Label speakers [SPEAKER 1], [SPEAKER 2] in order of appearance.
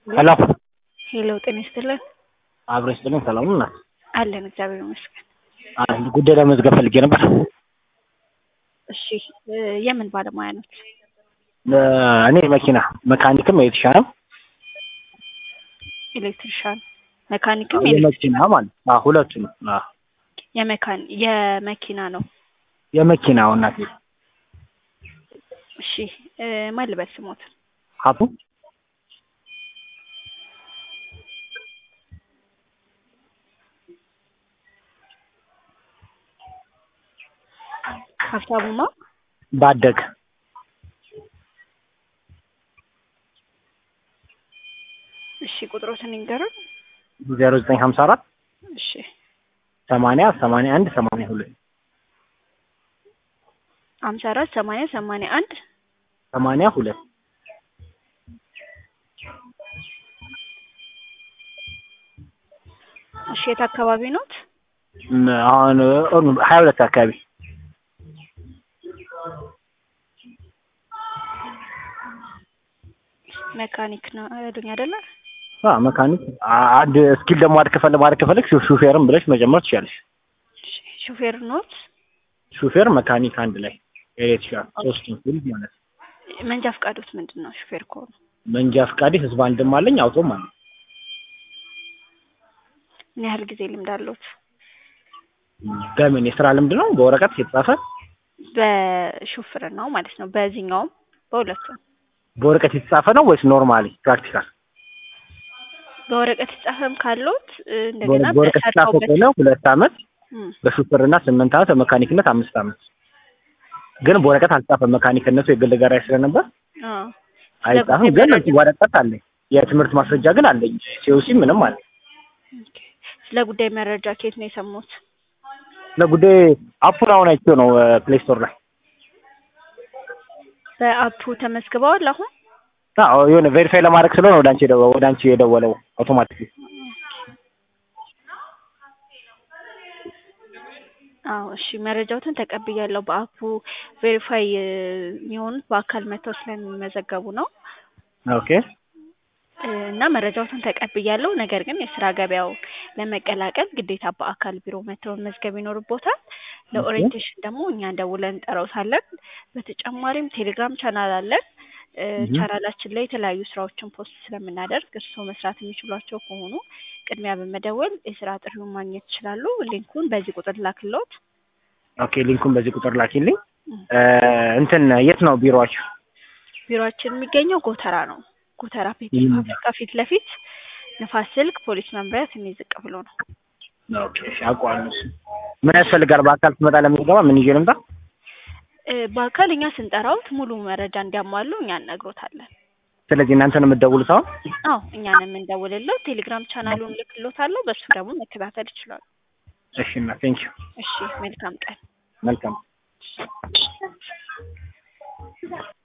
[SPEAKER 1] ሄሎ
[SPEAKER 2] ሄሎ ጤና ይስጥልን።
[SPEAKER 1] አብሮ ይስጥልን። ሰላም ነው?
[SPEAKER 2] አለን እግዚአብሔር ይመስገን።
[SPEAKER 1] አንድ ጉዳይ ለመዝገብ ፈልጌ ነበር።
[SPEAKER 2] እሺ እ የምን ባለሙያ ነት?
[SPEAKER 1] እ እኔ መኪና መካኒክም የተሻለ
[SPEAKER 2] ኤሌክትሪሻን፣ መካኒክም ኤሌክትሪክ
[SPEAKER 1] የመኪና ማለት አዎ፣ ሁለቱንም አዎ፣
[SPEAKER 2] የመካን የመኪና ነው።
[SPEAKER 1] የመኪናው እናቴ
[SPEAKER 2] እሺ እ ማን ልበል ስሞት?
[SPEAKER 1] ሀቡ
[SPEAKER 2] ሀብታሙማ
[SPEAKER 1] ባደግ
[SPEAKER 2] እሺ ቁጥሮትን ይንገሩን።
[SPEAKER 1] ዜሮ ዘጠኝ ሀምሳ አራት
[SPEAKER 2] እሺ
[SPEAKER 1] ሰማንያ ሰማንያ አንድ ሰማንያ ሁለት
[SPEAKER 2] ሀምሳ አራት ሰማንያ ሰማንያ አንድ
[SPEAKER 1] ሰማንያ ሁለት
[SPEAKER 2] እሺ የት አካባቢ ኖት?
[SPEAKER 1] ም፣ አሁን እ ሀያ ሁለት አካባቢ
[SPEAKER 2] መካኒክ ነው ያሉኝ አይደለ?
[SPEAKER 1] አ መካኒክ አ- አንድ ስኪል ደግሞ አድ ከፈለ ማድረግ ከፈለግ ሹፌርም ብለሽ መጀመር ትችላለሽ።
[SPEAKER 2] እሺ ሹፌር ኖት?
[SPEAKER 1] ሹፌር መካኒክ አንድ ላይ ኤሌክትሪሻን ሶስቱም ፊልድ ማለት ነው።
[SPEAKER 2] መንጃ ፈቃዶት ምንድን ነው? ሹፌር ከሆኑ
[SPEAKER 1] መንጃ ፈቃዴ ህዝብ አንድም አለኝ አውቶም አለኝ።
[SPEAKER 2] ምን ያህል ጊዜ ልምድ አለዎት?
[SPEAKER 1] በምን የስራ ልምድ ነው? በወረቀት የተጻፈ
[SPEAKER 2] በሹፍርናው ማለት ነው። በዚህኛውም በሁለቱም
[SPEAKER 1] በወረቀት የተጻፈ ነው ወይስ ኖርማሊ ፕራክቲካል?
[SPEAKER 2] በወረቀት የተጻፈም ካለዎት እ እንደገና
[SPEAKER 1] በወረቀት የተጻፈ
[SPEAKER 2] በሰርተውበት
[SPEAKER 1] ከሆነ ሁለት አመት
[SPEAKER 2] እም፣
[SPEAKER 1] በሹፍርና ስምንት አመት በመካኒክነት አምስት አመት ግን በወረቀት አልጻፈም። መካኒክነቱ የግል ጋራጅ ስለነበር
[SPEAKER 2] አዎ።
[SPEAKER 1] አይጻፍም። ግን ወረቀት አለኝ። የትምህርት ማስረጃ ግን አለኝ። ሲኦሲ ምንም አለ።
[SPEAKER 2] ኦኬ። ስለ ጉዳይ መረጃ ከየት ነው የሰሙት?
[SPEAKER 1] ለጉዳይ አፑን አሁን አይቼው ነው ፕሌይ ስቶር ላይ
[SPEAKER 2] በአፑ ተመዝግበዋል አሁን?
[SPEAKER 1] አዎ የሆነ ቬሪፋይ ለማድረግ ስለሆነ ወደ አንቺ የደወ- ወደ አንቺ የደወለው አውቶማቲክ
[SPEAKER 2] አዎ እሺ፣ መረጃዎትን ተቀብያለሁ። በአፑ ቬሪፋይ እ የሚሆኑት በአካል መጥተው ስለሚመዘገቡ ነው
[SPEAKER 1] ኦኬ
[SPEAKER 2] እ እና መረጃዎትን ተቀብያለሁ። ነገር ግን የስራ ገበያው ለመቀላቀል ግዴታ በአካል ቢሮ መጥተው መመዝገብ ይኖርቦታል። ለኦሪየንቴሽን ደግሞ እኛ ደውለን እንጠራውታለን። በተጨማሪም ቴሌግራም ቻናል አለን። እ
[SPEAKER 1] እህ።
[SPEAKER 2] ቻናላችን ላይ የተለያዩ ስራዎችን ፖስት ስለምናደርግ እርስዎ መስራት የሚችሏቸው ከሆኑ ቅድሚያ በመደወል የስራ ጥሪውን ማግኘት ይችላሉ። ሊንኩን በዚህ ቁጥር ላክልዎት።
[SPEAKER 1] ኦኬ ሊንኩን በዚህ ቁጥር ላኪልኝ። እ እንትን የት ነው ቢሮአችሁ?
[SPEAKER 2] ቢሮአችን የሚገኘው ጎተራ ነው። ጎተራ ፔትሮ
[SPEAKER 1] ይህ-
[SPEAKER 2] ፋብሪካ ፊት ለፊት ንፋስ ስልክ ፖሊስ መምሪያ ትንሽ ዝቅ ብሎ ነው።
[SPEAKER 1] ኦኬ እሺ፣ አውቀዋለሁ። እሱ ምን ያስፈልጋል? በአካል ትመጣ ለምትገባ ምን ይዤ ልምጣ?
[SPEAKER 2] እ በአካል እኛ ስንጠራውት ሙሉ መረጃ እንዲያሟሉ እኛ እነግሮታለን።
[SPEAKER 1] ስለዚህ እናንተ ነው የምትደውሉት አሁን?
[SPEAKER 2] አዎ እኛን የምንደውልለት ቴሌግራም ቻናሉን ልክሎታለሁ። በሱ ደግሞ መከታተል ይችላሉ።
[SPEAKER 1] እሺ እና ቴንኪው
[SPEAKER 2] እሺ መልካም ቀን።
[SPEAKER 1] መልካም